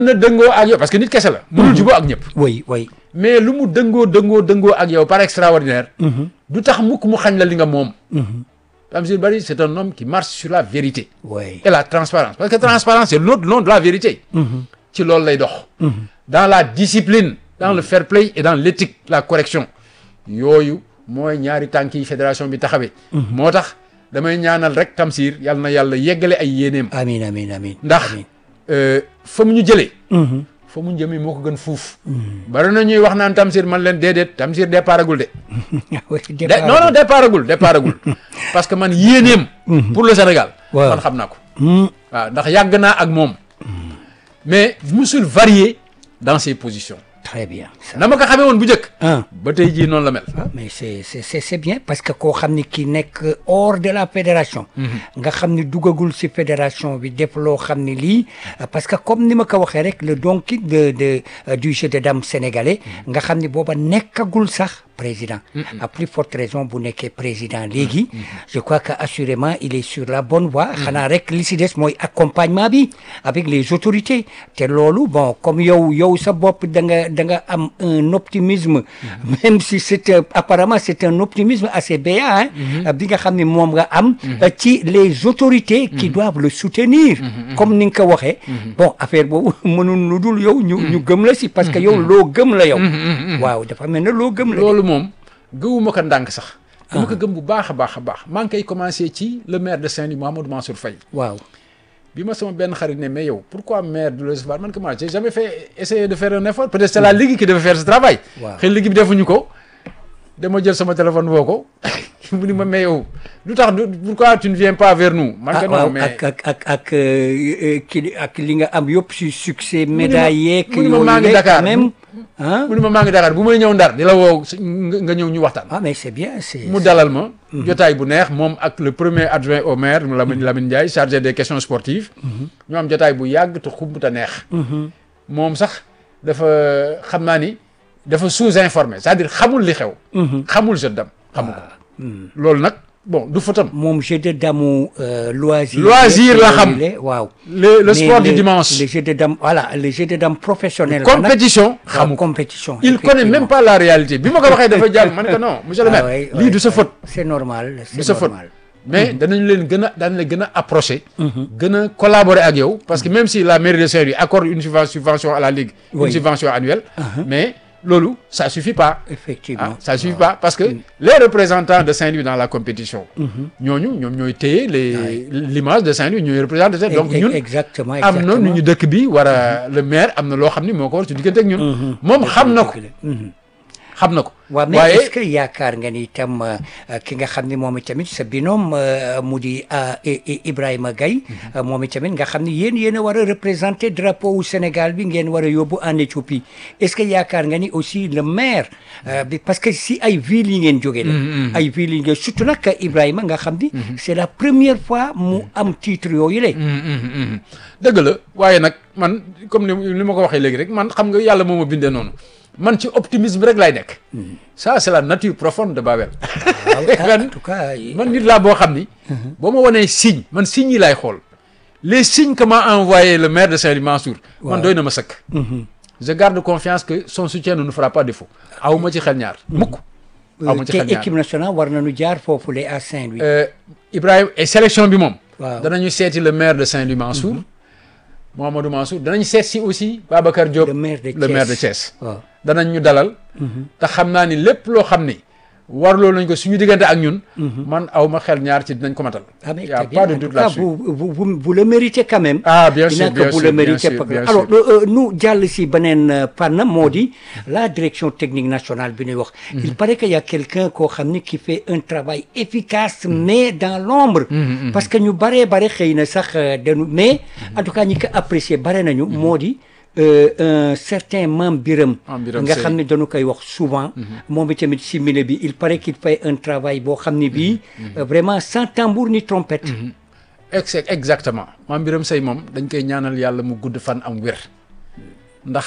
na dëngoo ak yow parce que nit kese la. mënul juboo ak ñëpp. oui oui. mais lu mu dëngoo dëngoo dëngoo ak yow par extraordinaire. du tax mukk mu xañ la li nga moom. Tamsir Bari c'est un homme qui marche sur la vérité. oui et la transparence parce que transparence c'est l'autre nom de la vérité. ci loolu lay dox. dans la discipline. dans le fair play et dans l'éthique la correction. yooyu mooy ñaari tànk yi fédération bi taxawee. moo tax damay ñaanal rek Tamsir yal na yàlla yeggale ay yéeneem. amiin amiin amiin. ndax fa mu ñu jëlee. fa mu jëmee moo ko gën fuuf. bari na ñuy wax naan Tamsir man leen déedéet Tamsir départagul de. de non non départagul départagul parce que man yéeneem. pour le Sénégal. waaw man xam naa ko. waaw ndax yàgg naa ak moom. mais musul varier dans ses positions. très bien. na ma ko xamee woon bu njëkk. ah ba tey jii noonu la mel. ah mais c'est c'est c'est c'est bien parce que koo xam ni ki nekk hors de la fédération. nga xam ni duggagul ci fédération bi def loo xam ni lii parce que comme ni ma ko waxee rek le don quick de de du jeu de dames sénégalais nga xam ni booba nekkagul sax président. à plus forte raison bu nekkee président léegi. je crois que assurément il est sur la bonne voie. xanaa rek li ci des mooy accompagnement bi avec les autorités te loolu bon comme yow yow sa bopp da nga da nga am un optimisme. même si c'est un- apparemment c'est un optimisme assez béat hein. bi nga xam ne moom nga am. ci les autorités. qui doivent le soutenir. comme ni nga ko waxee. bon affaire boobu mënul lu dul yow ñu ñu gëm la si parce que yow loo gëm la yow. waaw dafa mel ne loo gëm la. loolu moom gëwuma ko ndànk sax. dama ko gëm bu baax a baax a baax maa ngi koy commencé ci le maire de Saint-Louis Mouhamadou Mansour Faye. waaw. bi ma sama benn xarit ne mais yow pourquoi maire du le recevoir man que moi j'ai jamais fait essayer de faire un effort peut-être c'est la ligue qui devait faire ce travail. Waaw. xëy ligue bi defuñu ko. dama jël sama téléphone woo ko mu ni ma mais yow lu tax du pourquoi tu ne viens pas vers nous. man que ah non waaw mais ak ak ak ak ki ak li nga am yëpp si succès mu ni ma- médaille yeeg mu ni ma maa ngi yooyu Dakar. même ah mu ni ma maa ngi Dakar bu may ñëw Ndar di la woo su- nga nga ñëw ñu waxtaan. ah mais c'est bien c'est mu dalal ma. jotaay bu neex moom ak le premier adjoint au maire Lamine Lamine Ndiaye chargé des questions sportives. ñu am jotaay bu yàgg te xumb te neex. moom sax dafa xam naa ni dafa sous-informé c'est-à-dire xamul li xew. xamul jeu dam xamu ko. loolu nag bon du fatam. moom jeu de damu euh, loisir Loisir la xam. yooyu waaw le le Mais sport du le- dimanche. le jeu de dame voilà le jeu de dame professionnel ba nag, compétition waaw, xamu ko. compétition il connaît même pas la réalité bi ma ko waxee dafa jàll ma ne ko non monsieur le Ah maire ouais, lii ouais, du sa ouais. faute. c'est normal du c'est sa faute normal mais danañ leen gën a danañ leen gën a approché. gën a collaborer ak yow. parce que même si la mairie de Saint-Louis accorde une subven- subvention à la ligue. Oui. une subvention annuelle. mais loolu ça suffit pas. effectivement ah ça suffit pas parce que les représentants de Saint-Louis dans la compétition. ñooñu ñoom ñooy téye les l'image de Saint-Louis ñooy représenté Saint-Louis. donc Ex- ñun exactement am na nu exactement. ñu dëkk bi war a le maire am na loo xam ni moo ko war ci diggante ak ñun. moom xam na ko Mhm. xam na ko. waaw mais waaye est-ce que yaakaar nga ni itam euh, ki nga xam ne moom itamit sa binôme euh, mu di euh, I- I- Ibrahima Gaye euh, moom itamit nga xam ne yéen yéen a war a représenter drapeau wu Sénégal bi ngeen war a yóbbu en Éthiopie est-ce que yaakaar nga ni aussi le maire euh, bi parce que si ay villes yi ngeen jógee la ay villes yi ngeen surtout nag Ibrahima nga xam ni c'est la première fois mu am titre yooyu la dëgg la waaye nag man comme ni ni ma ko waxee léegi rek man xam nga yàlla moo ma bindee noonu man ci optimisme rek laay nekk. ça c'est la nature profonde de Babel. en tout cas man nit laa boo xam ni. boo ma wanee signe man signes yi laay xool les signes que m'a envoyé le maire de Saint-Louis Mansour. man doy na ma sëkk. je garde confiance que son soutien ne nous fera pas défaut. aw ma ci xel ñaar mukk. aw ma ci te xel ñaar équipe nationale war nañu jaar foofu la à Saint-Louis Euh, Ibrahima et sélection bi moom. Waaw. danañu seeti le maire de Saint-Louis Mansour. Mouhamadou Mansour danañ seet si aussi Babacar Diop. Le maire de le maire de Thiès. Thiès. waaw danañ ñu dalal. te xam naa ni lépp loo xam ni warloo nañ ko suñu diggante ak ñun. man aw ma xel ñaar ci dinañ ko matal. Ah mais y a très pas bien. de En doute tout cas, là-dessus. vous, vous, vous, vous le méritez quand même. Ah, bien Dinaa sûr, ko bien vous sûr, le bien méritez sûr, pas- bien Alors, sûr. euh, euh, nous, jàll si beneen euh, fànn moo di la direction technique nationale bi ñuy wax. Il paraît qu'il y a quelqu'un koo xam ni qui fait un travail efficace mais dans l'ombre parce que ñu baree bare xëy na sax euh, dañu mais en tout cas ñi ko apprécier bare nañu moo di euh, un certain Mame Biram Mame Biram nga Seye. xam ne dañu koy wax souvent moom itamit si milieu bi il paraît qu'il fait un travail boo xam ne bii euh, vraiment sans tambour ni trompette ex exactement maam Biram Sey moom dañ koy ñaanal yàlla mu gudd fan am wér ndax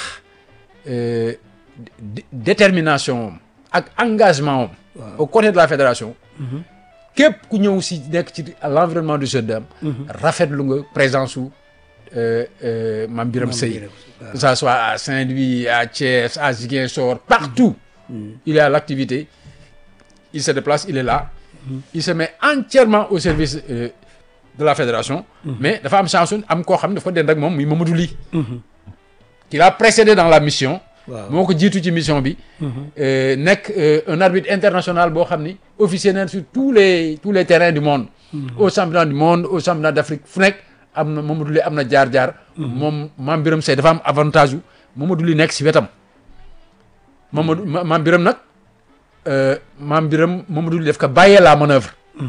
euh, dé- détermination moom ak engagement moom au côté de la fédération képp ku ñëw si nekk ci l'environnement du jeu d'homme rafetlu nga présence su euh, euh, Mame Birame Mame Seye Birame, waaw. que ça soit à Saint-Louis à Thiès à Ziguinchor partout il est à l'activité il se déplace il est là il se met entièrement au service euh, de la fédération mais dafa am chance am koo xam ne dafa dend ak moom muy Mamadou Ly qui l'a précédé dans la mission waaw moo ko jiitu ci mission bi euh, nekk euh, un arbitre international boo xam ni officier na sur tous les tous les terrains du monde au championnat du monde au championnat d'Afrique fu nekk am na Mamadou Ly am na jaar-jaar moom Mame Birame Seye dafa am avantage yu Mamadou Ly nekk si wetam Mamadou Ma- Mame Birame nag euh, Mame Birame Mamadou Ly daf ko bàyyee la manœuvre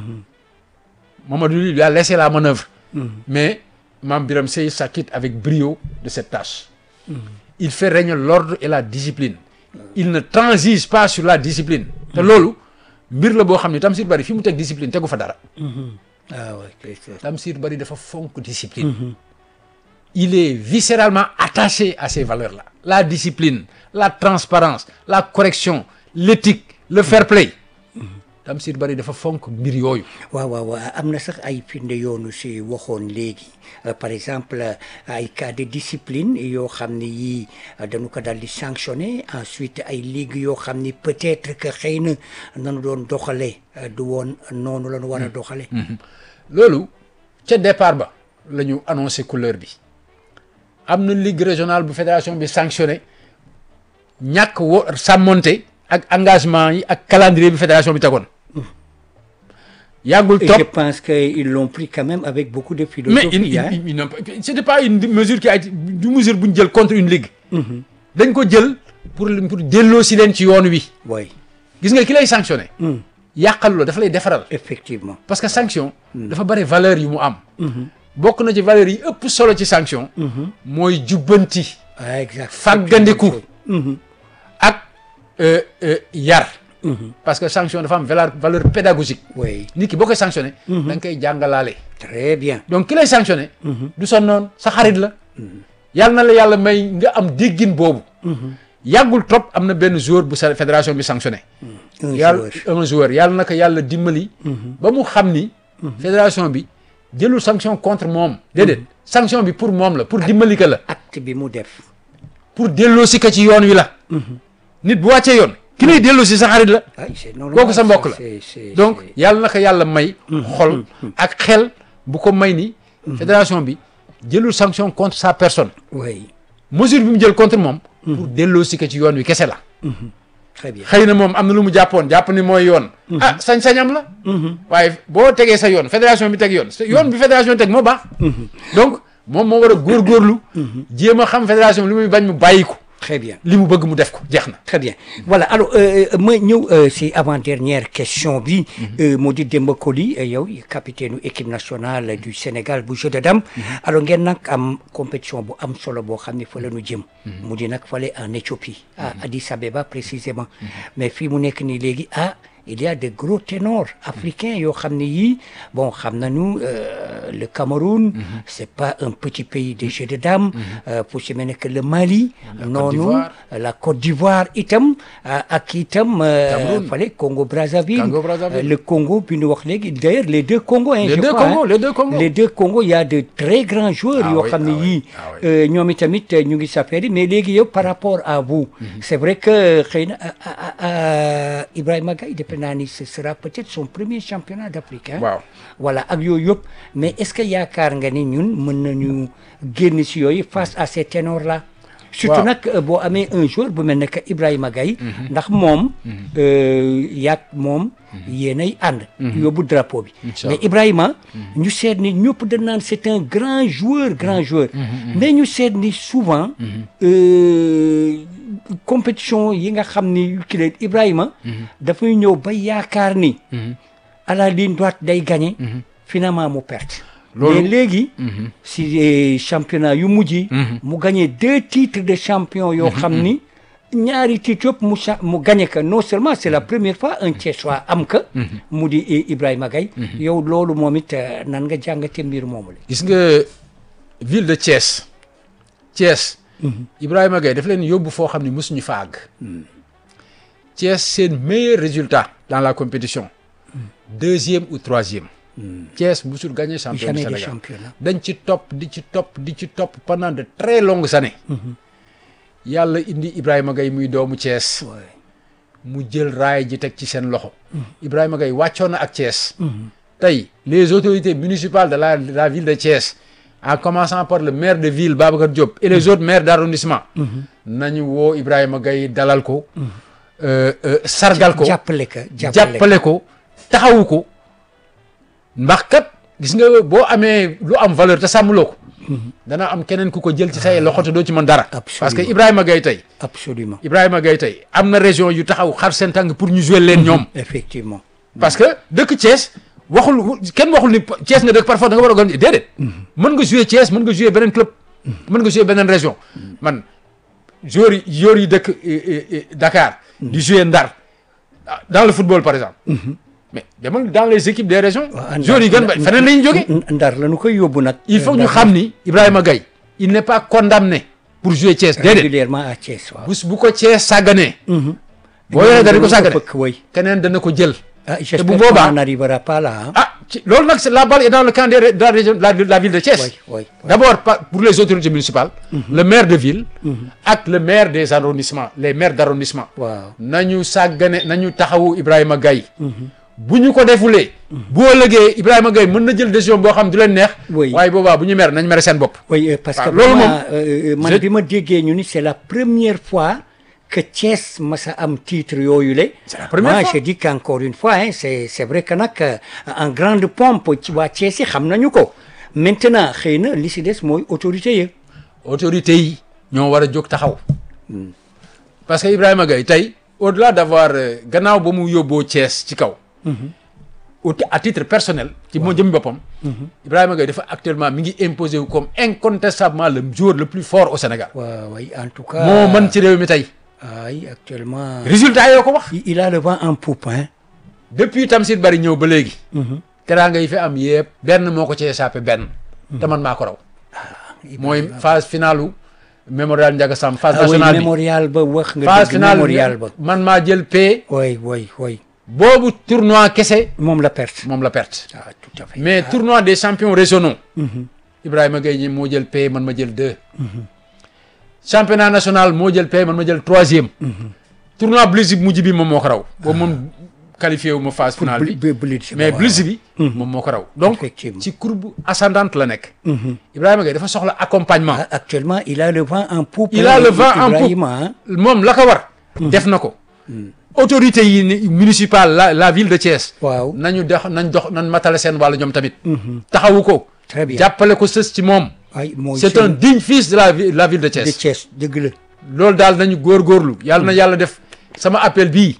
Mamadou Ly lui a laissé la manœuvre mais Mame Birame Seye s'acquitte avec brio de cette tâche il fait régner l'ordre et la discipline il ne transige pas sur la discipline te loolu mbir la boo xam ne Tamsir Bari fi mu teg discipline tegu fa dara ah ouais, c'est- c'est- Tamsir Bari dafa fonk discipline il est viscéralement attaché à ces valeurs-là la discipline la transparence la correction l'éthique le fair play Tamsir Bari dafa fonk mbir yooyu waaw waaw waaw am na sax ay firnde yoonu si waxoon léegi Euh, par exemple euh, ay cas de discipline yoo xam ne yii euh, dañu ko daal di sanctionné ensuite ay ligue yoo xam ni peut-être que xëy na nanu doon doxale euh, du woon noonu la ñu war a doxale loolu ca départ ba la ñu annoncé couleur bi am na ligue régionale bu fédération bi sanctionné ñàkk wo sàmmonte ak engagement yi ak calendrier bi fédération bi tegoon yàggul Et je trop pense qu'ils l'ont pris quand même avec beaucoup de mais philosophie il, il, hein. il, il n'a pas- c'était pas une mesure qui a été du mesure bu ñu jël contre une ligue dañ ko jël pour pour delloo si leen ci yoon wi oui gis nga ki lay sanctionné yàqalu la dafa lay defaral effectivement parce que sanction dafa bari valeur yu mu am bokk na ci valeur yi ëpp solo ci sanction mooy jubbanti ah exact fàggandiku ak euh, euh, yar parce que sanction dafa am valeur valeur pédagogique oui nit ki boo koy sanctionné da nga koy jàngalaale très bien donc ki lay sanctionné du sa noon sa xarit la yàlla na la yàlla may nga am déggin boobu yàggul trop am na benn joueur bu sa fédération bi sanctionné un yàlla joueur un joueur yàlla na ko yàlla dimbali ba mu xam ni fédération bi jëlul sanction contre moom déedéet sanction bi pour moom la pour dimbali ko la acte bi mu def pour delloosi ko ci yoon wi la nit bu wàccee yoon ki lay delloosi sa xarit la ay c'est normal kooku sa mbokk la c'est- c'est- donc c'est- yàlla na ko yàlla may xol ak xel bu ko may ni fédération bi jëlul sanction contre sa personne oui mesure bi mu jël contre moom pour delloosi ko ci yoon wi kese la très bien xëy na moom am na lu mu jàppoon jàpp ni mooy yoon ah sañ-sañam la waaye boo tegee sa yoon fédération bi teg yoon sa yoon bi fédération teg moo baax donc moom moo war a góorgóorlu jéem a xam fédération bi li muy bañ mu bàyyi ko très bien li mu bëgg mu def ko jeex na Très bien voilà alors euh, euh, ma ñëw euh, si avant dernière question bi euh, moo di Demba Koli euh, yow capitaine u équipe nationale du Sénégal bu jeu de dames alors ngeen nag am compétition bu am solo boo xam ne fa la ñu jëm mu di nag fale en Éthiopie à Addis Abeba précisément mais fii mu nekk nii léegi ah il y a de gros ténors africains yoo xam ne yii bon xam nañu euh, le Cameroun c'est pas un petit pays de jeu de dames euh, pour si mel ne que le Mali noonu d'Ivoire. la Côte d'Ivoire itam euh, ak itam euh, Cameroun. fale Congo Brazzaville Congo Brazzaville. Euh, le Congo bi ñu wax léegi d'ailleurs les deux Congos hein, Les je deux crois, Congos, hein. les deux Congos. les deux Congos il y a de très grands joueurs Ah yoo oui, xam ne ah oui, yii ah oui. euh, ñoom itamit euh, ñu ngi s'affaire mais léegi yow par rapport à vous c'est vrai que xëy na ah, ah, ah, Ibrahima Gaye defe naa ni ce sera peut-être son premier championnat d'Afrique hein. waaw voilà ak yooyu yëpp mais est-ce que yaakaar nga ni ñun mën nañu génn si yooyu face à ces ténors là surtout Waaw. nag euh, boo amee un joueur bu mel ne que Ibrahima Gaye ndax moom euh, yaag moom yéenay ànd yóbbu drapeau bi Inch'Allah. mais Ibrahima ñu seet ni ñëpp dañ naan c'est un grand joueur grand joueur mais ñu seet ni souvent euh, compétition yi nga xam ni ki leen Ibrahima dafay ñëw ba yaakaar ni à la ligne droite day gagner finalement mu perte Loolu- mais léegi si eh, championnat yu mujj yi mu gagné deux titres de champion yoo xam ni ñaari titres yëpp mu cha- mu gagné que non seulement c'est la première fois un Thiessois am que mu di eh, Ibrahima Gaye yow loolu moom it eh, nan nga jàngate mbir moomu la gis nga ville de Thiès Thiès Ibrahima Gaye daf leen yóbbu foo xam ne mosuñu fa àgg Thiès seen meilleur résultat dans la compétition deuxième ou troisième Thiès musul gagné champion du jamais de Sénégal championnat dañ ci topp di ci topp di ci topp pendant de très longues années yàlla indi Ibrahima Gaye muy doomu Thiès Ouais. mu jël raay ji teg ci seen loxo Ibrahima Gaye wàccoon na ak Thiès tey les autorités municipales de la de la ville de Thiès en commençant par le maire de ville Babacar Diop et les autres maires d'arrondissement nañu woo Ibrahima Gaye dalal ko euh, euh, sargal ko jàppale ka jàppale jàppale ko taxawu ko ndax kat gis nga boo amee lu am valeur te sàmmloo ko dana am keneen ku ko jël ci say loxo te doo ci mën dara Absolument. parce que Ibrahima Gaye tey absolument Ibrahima Gaye tey am na région yu taxaw xar seen tànk pour ñu jouer leen ñoom effectivement parce que dëkk Thiès waxul kenn waxul ni Thiès nga dëkk parfois da nga war a organiser déedéet mën nga jouer Thiès mën nga jouer beneen club mën nga jouer beneen région man joueurs yi joueurs yi dëkk eh, eh, eh, Dakar di jouer Ndar ah, dans le football par exemple mais demal dans les équipes des régions Waaw, joueurs yi gën ba feneen la ñu jógee ndar la ñu koy yóbbu nag il faut que ñu xam ni Ibrahima Gaye il n'est pas condamné pour jouer Thiès déedéet régulièrement à Thiès waaw bu bu ko Thiès sàgganee boo yoree dara di ko sàggane fëkk way keneen dana ko jël ah bu j'espère boobaa- qu'on n'arrivera pas là hein. ah ci loolu nag c'est la balle est dans le camp des de la région de la, de la ville de Thiès. Oui, oui, oui. D'abord par- pour les autorités municipales. le maire de ville. ak le maire des arrondissements les maires d'arrondissement. waaw nañu sàggane nañu taxawu Ibrahima Gaye. bu ñu ko defulee. bu ëllëgee Ibrahima Gaye mën na jël décision boo xam du leen neex. Oui. waaye boobaa bu ñu mer nañ mere seen bopp. oui euh, parce que waaw, loolu vraiment moom, euh, euh, man je- bi ma déggee ñu ni c'est la première fois que Thiès masa am titre yooyu la C'est la première moi fois. je dis qu'encore une fois hein, c'est c'est vrai que nag euh, en grande pompe ci waa Thiès yi xam nañu ko maintenant xëy na li si des mooy autorité yi autorités yi ñoo war a jóg taxaw. parce que Ibrahima Gaye tey au-delà d'avoir euh, gannaaw ba mu yóbboo Thiès ci kaw. au à titre personnel. ci moo jëm boppam. Ibrahima Gaye dafa actuellement mi ngi imposé wu comme incontestablement le joueur le plus fort au Sénégal. waaw oui en tout cas moo mën ci réew mi tey. ay actuellement résultat yoo ko wax. il il a le vent en poupe hein depuis Tamsir Bari ñëw ba léegi. teraanga yi fi am yëpp benn moo ko ci échappé benn. te man maa ko raw. mooy phase finalu mémorial Ndiaga Samb phase ah oui nationale bi. mémorial ba wax nga phase dëgg finale mémorial ba man maa jël paie oui oui oui boobu tournoi kese moom la perte moom la perte ah tout à fait mais tournoi des champions régionaux Ibrahima Gaye ñi moo jël paie man ma jël deux championnat national moo jël paie man ma jël troisième tournoi Blitz bi mujj bi moom moo ko raw boobu moom qualifié wu ma phase finale bi Bl- Blitz ba, mais waaw. Blitz bi moom moo ko raw donc Effectivement. ci courbe ascendante la nekk Ibrahima Gaye dafa soxla accompagnement Ah, actuellement il a le vent en poupe il a le vent en poupe Ibrahima hein. moom la ko war def na ko autorité yi ni- municipale la la ville de Thiès waaw nañu dox nañ dox nañ matale seen wàllu ñoom tamit taxawu ko Très bien. jàppale ko sës ci moom ay mooy c'est un digne fils de la vi- la ville de de Thiès Thiès dëgg la loolu daal nañu góorgóorlu yàlla na yàlla def sama appel bii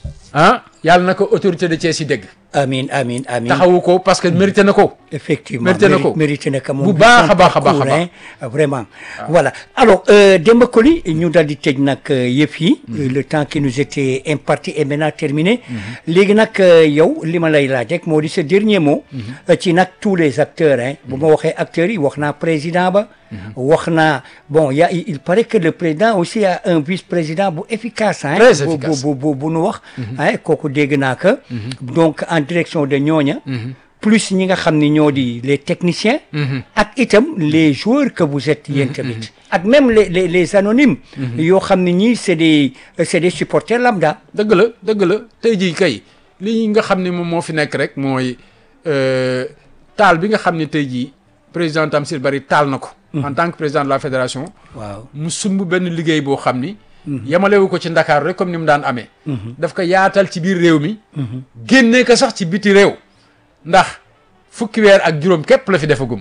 ah yàlla na ko autorité de Thiès yi dégg amin amin amin taxawu ko parce que mérité na ko effectivement Mérité na ko. méri- mérité na ko moom Bu bi baax son a baax a baax a parcours, baax. hein, vraiment voilà alors euh, Demba Koli ñu daal di tëj nag euh, yëf yi euh, le temps qui nous était imparti est maintenant terminé léegi nag euh, yow li ma lay laaj rek moo di sa dernier mot euh, ci nag tous les acteurs hein bu ma waxee acteurs yi wax naa président ba wax naa bon y a il il paraît que le président aussi a un vice-président bu efficace hein Très bu- efficace. bu bu bu nu wax hein kooku dégg naa que donc en direction de ñooña plus ñi nga xam ni ñoo di les techniciens ak itam les joueurs que vous êtes yéen tamit ak même les les les anonymes yoo xam ne ñii c'est des c'est des supporters lambda dëgg la dëgg la tey jii kay li nga xam ne moom moo fi nekk rek mooy euh, taal bi nga xam ne tey jii président Tamsir Bari taal na ko. en tant que président de la fédération. waaw mu sumb benn liggéey boo xam ni. yamalewu ko ci Ndakaaru rek comme ni mu daan amee. daf ko yaatal ci biir réew mi. génnee ko sax ci biti réew. ndax fukki weer ak juróom képp la fi defagum.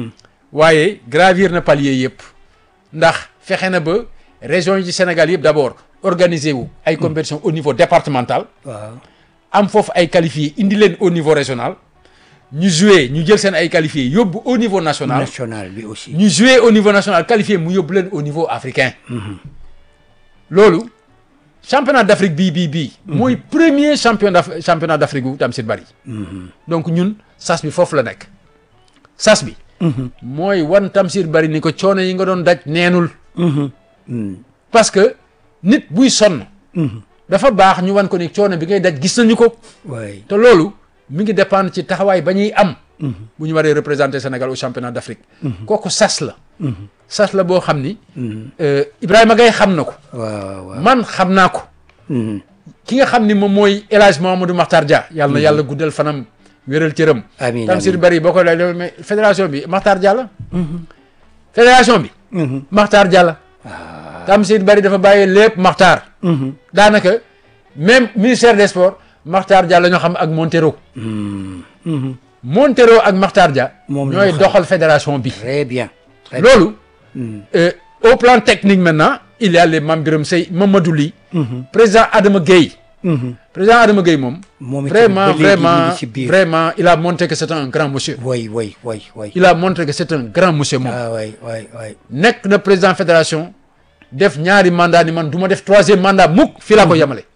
waaye gravir na palier yëpp. ndax fexe na ba région yi ci Sénégal yëpp d'abord organiser wu ay compétitions au niveau départemental. waaw am foofu ay qualifiés indi leen au niveau régional. ñu jouer ñu jël seen ay qualifiés yóbbu au niveau national. national bi aussi ñu jouer au niveau national qualifié mu yóbbu leen au niveau africain. loolu championnat d'Afrique bii bii bii. mooy premier champion d'Af championnat d'Afrique gu Tamsir Bari. donc ñun sas bi foofu la nekk. sas bi. mooy wan Tamsir Bari ni ko coono yi nga doon daj neenul. parce que nit buy sonn. dafa baax ñu wan ko ni coono bi ngay daj gis nañu ko. waay te loolu mi ngi dépendre ci taxawaay ba ñuy am bu ñu waree représenter Sénégal au championnat d'Afrique kooku sas la sas la boo xam ni euh, Ibrahima Gaye xam na ko waaw waaw man xam naa ko ki nga xam ni moom mooy El Hadj Mamadou Makhtar Dia yàlla na yàlla guddal fanam wéral cëram Amiin, Tamsir amiin. Bari boo koy lay mais fédération bi Makhtar Dia la fédération bi Makhtar Dia la Tamsir Bari dafa bàyyi lépp Makhtar daanaka même ministère des sports Makhtar Dia la ñoo xam ak Montero Montero ak Makhtar Dia Moom la ñooy ñu xam. doxal fédération bi très bien très bien. loolu euh, au plan technique maintenant il y a les Mame Birame Seye Mamadou Ly président Adama Gueye président Adama Gueye moom Moom itam vraiment ba léegi vraiment mi ngi ci biir. vraiment il a montré que c'est un grand monsieur way way way way il a montré que c'est un grand monsieur moom ah way way way nekk na président fédération def ñaari mandat ni man du ma def troisième mandat mukk fii laa ko yemale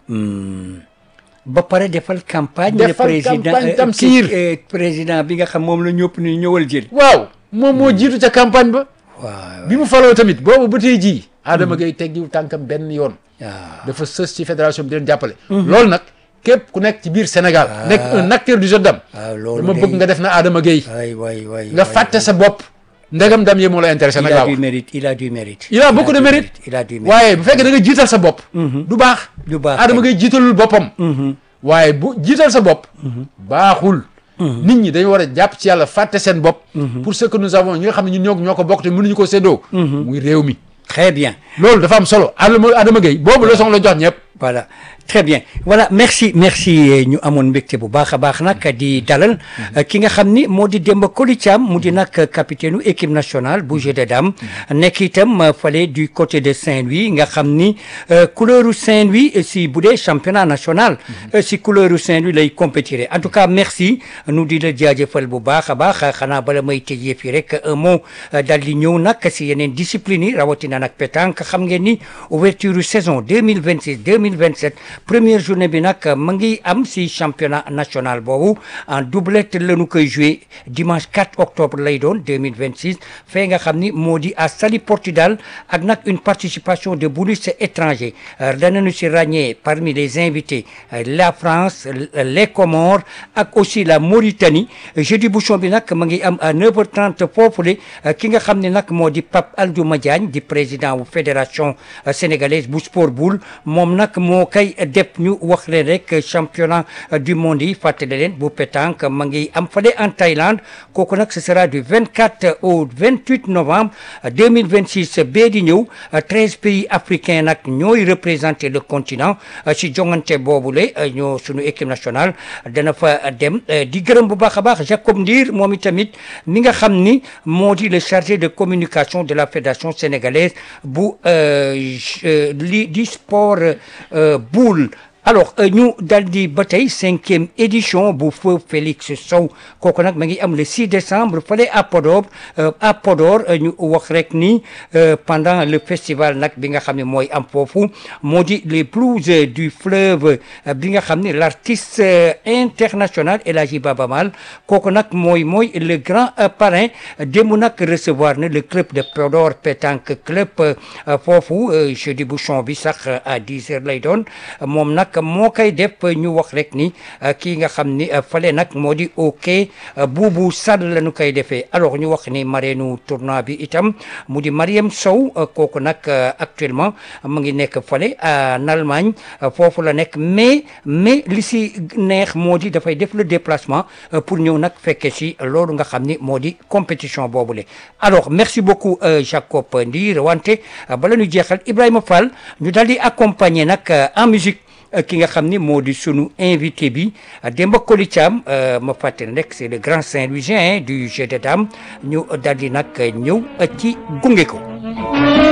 ba pare defal campagne Defal le président campagne euh, Tamsir. ki- euh, président bi nga xam moom la ñëpp ni ñëwal jël waaw moom moo jiitu ca campagne ba waaw bi mu faloo tamit boobu ba tey jii Adama Gueye teggiw tànkam benn yoon waaw dafa sës ci fédération bi di leen jàppale loolu nag képp ku nekk ci biir Sénégal nekk un acteur du jeu dam waaw loolu dama day- bëgg nga def na Adama Gueye way way way nga way. fàtte sa bopp ndegam dam yee moo la intéressé il nag a laa du wax mérite il a du mérite il a beaucoup de du mérite il a du mérite waaye bu fekkee da nga jiital sa bopp du baax Du baax, Adama kay. Gueye jiitalul boppam waaye bu jiital sa bopp baaxul nit ñi dañu war a jàpp ci yàlla fàtte seen bopp pour ce que nous avons ñi nga xam ne ñun ñoo ñoo ko bokk te mënuñu ko séddoo muy réew mi très bien loolu dafa am solo Adama Adama Gueye boobu leçon la jox ñëpp voilà très bien voilà merci merci euh, ñu amoon mbégte bu baax a baax nag di dalal euh, ki nga xam ni moo di Demba Koli Thiam mu di nag capitaine u équipe nationale bu jeu de dames nekk itam euh, fale du côté de Saint-Louis nga xam ni euh, couleur u Saint-Louis euh, si bu dee championnat national euh, si couleur u Saint-Louis lay compétir en tout cas merci nu di la jaajëfal bu baax a baax xanaa bala may tëjee fii rek un mot euh, daal di ñëw nag si yeneen discipline yi rawatina nag pétanque xam ngeen ni ouverture saison 2026 2027 première journée bi nag ma ngi am si championnat national boobu en doublette la ñu koy joué dimanche 4 octobre lay doon 2026 fee nga xam ni moo di à Saly Portudal ak nag une participation de bonus étrangers danañu si ràññee parmi les invités euh, la France les Comores ak aussi la Mauritanie jeudi bouchon bi nag ma ngi am à 9h30 foofule ki nga xam ne nag moo di Pape Aldouma Diagne di président wu fédération euh, sénégalaise bu sport boule moom nag moo kay def ñu wax leen rek championnat euh, du monde yi fàttali leen bu pétanque ma ngi am fale en Thaïlande kooku nag ce sera du 24 au 28 novembre euh, 2026 bee di ñëw euh, 13 pays africains nag ñooy représenter le continent euh, si jongante boobule euh, ñoo sunu équipe nationale dana fa dem euh, di gërëm bu baax a baax Jacob Ndir moom itamit mi nga xam ni moo di le chargé de communication de la fédération sénégalaise bu euh, j- euh, li di sport euh, boule alors euh, ñu dal di ba tey cinquième édition bu feu Félix Sow kooku nag ma ngi am le 6 décembre fële à Podor euh, à Podor euh, ñu wax rek ni euh, pendant le festival nag bi nga xam ne mooy am foofu moo di les blues euh, du fleuve euh, bi nga xam ne l'artiste euh, international El Hadji Baba Mal kooku nag mooy mooy le grand euh, parrain démb nag recevoir na le club de Podor pétanque club euh, foofu euh, jeudi bouchon bi sax euh, à 10 heures lay doon moom nag moo koy def ñu wax rek ni euh, kii nga xam ni euh, fale nag moo di ok euh, buubu sall la ñu koy defee alors ñu wax ni mareenu tournoi bi itam mu di Mariam Sow euh, kooku nag euh, actuellement mu ngi nekk fale en Allemagne euh, foofu la nekk mais mais li si neex moo di dafay def le déplacement euh, pour ñëw nag fekke si loolu nga xam ni moo di compétition boobule alors merci beaucoup euh, Jacob Ndir wante euh, bala ñu jeexal Ibrahima Fall ñu daal di accompagner nag euh, en musique euh, ki nga xam ni moo di sunu invité bi euh, Demba Koli Thiam euh, ma fàttali rek c'est le grand Saint-Louisien hein, du jeu de dames ñu daal di nag ñëw euh, ci gunge ko